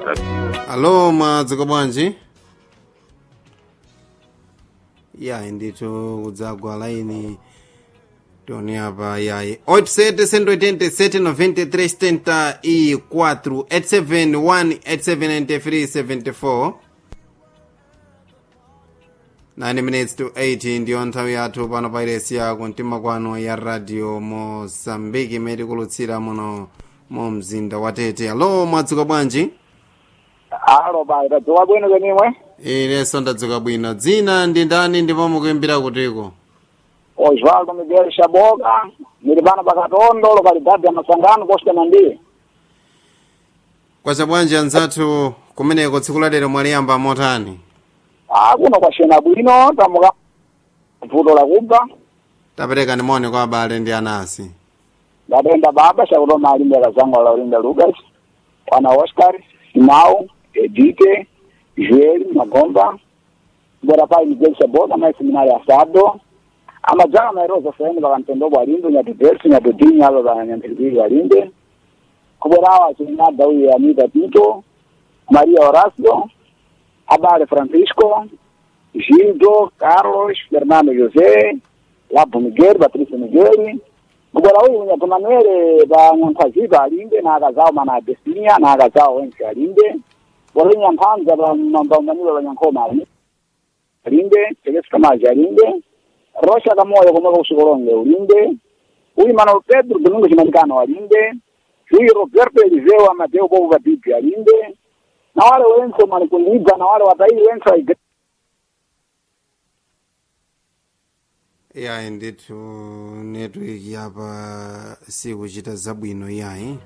alo mwadzuka bwanji yayi ndithu kudzagwa laini toni apa yayi 87 e 4 871 9 minutes to 8 ndiyo nthawi yathu pano pa iresi yako mtima kwano ya radio mosambiki imene tikulutsira muno mu mzinda wa tete alo mwadzuka bwanji alo bai tadzuka bwino kenimwe inenso ndadzuka bwino dzina ndi ndani ndipo mukuimbira kutiko osvaldo miguel shaboka ndili pano pakatondo lokalidadi ya masangano kositana ndiye kwacha bwanji anzathu kumeneko tsiku lalero mwaliyamba motani akuno kwashena bwino tamuka vuto lakubva tapereka ndimone kwa abale ndi anasi ndatenda baba chakutoma alimbe kazangu laulinda lucas wana oscar simau edite joel magomba bora pai miguel shaboka mai seminari asado amadzaka mairoza saini pakamtendobwa alimbe nyativersi nyatodini alo pa nyamphiripiri alimbe kubwerawo achinyada uye anita tito maria horacio abale francisco gildo carlos fernando josé labo miguel patricio miguel kubwera uyu unyatomanere pa nyankhazipa alimbe na akazawo mana adesinia na akazawo wense alimbe bora nyamphanza pa mambaumaniro pa nyankhoma alimbe alimbe tekesu kamazi alimbe rosha kamoyo komweka usikolonge ulimbe uyu manuel pedro domingo chimanikano alimbe uyu roberto eliseu amateo popo papipi alimbe na wale wense mwanikundibva na wale watairi wense wa igre- yayi ndithu network yapa sikuchita zabwino yayi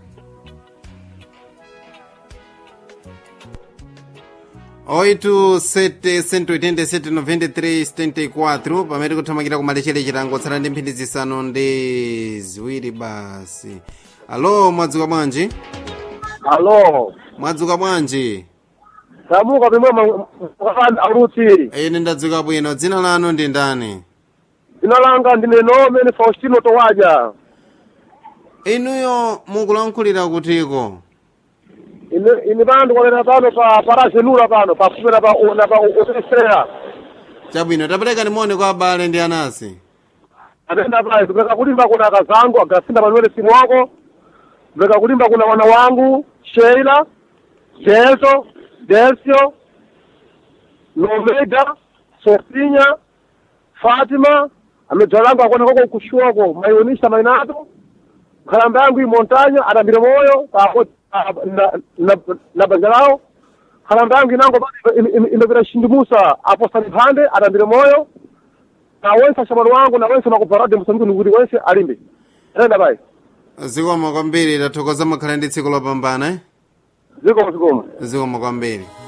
oito sete cento oitenta e sete noventa e três setenta e quatro pamene kuthamakira kumalechera chitango tsala ndi mphindi zisanu ndi ziwiri basi alo mwadzuka bwanji alo mwadzuka bwanji tamuka pimwe alutsiri ine ndadzuka bwino dzina lanu ndi ndani dzina langa ndine nomene faustino towaja inuyo mukulankhulira kutiko ine ine pano ndikolera pano pa parazenula pano pafupira pa na pa utesera chabwino tapereka ndimone kwa abale ndi anasi atenda pale kupeka kulimba kuna akazangu agasinda panuwele simu wako kupeka kulimba kuna wana wangu sheila delto delsio nomeda sofinya fatima amedzwalangu akona koko kushuwako maionisha mainato nkhalamba yangu imontanya adambire moyo pako na, na, na banja lao nkhalamba yangu inango imepita shindimusa apostani phande adambire moyo na wense ashamwali wangu na wense makuparade msambiki nikuti wense alimbe tenda pai zikomo kwambiri tathokoza mukhale ndi tsiku lopambana eh? zikomo zikomo zikomo kwambiri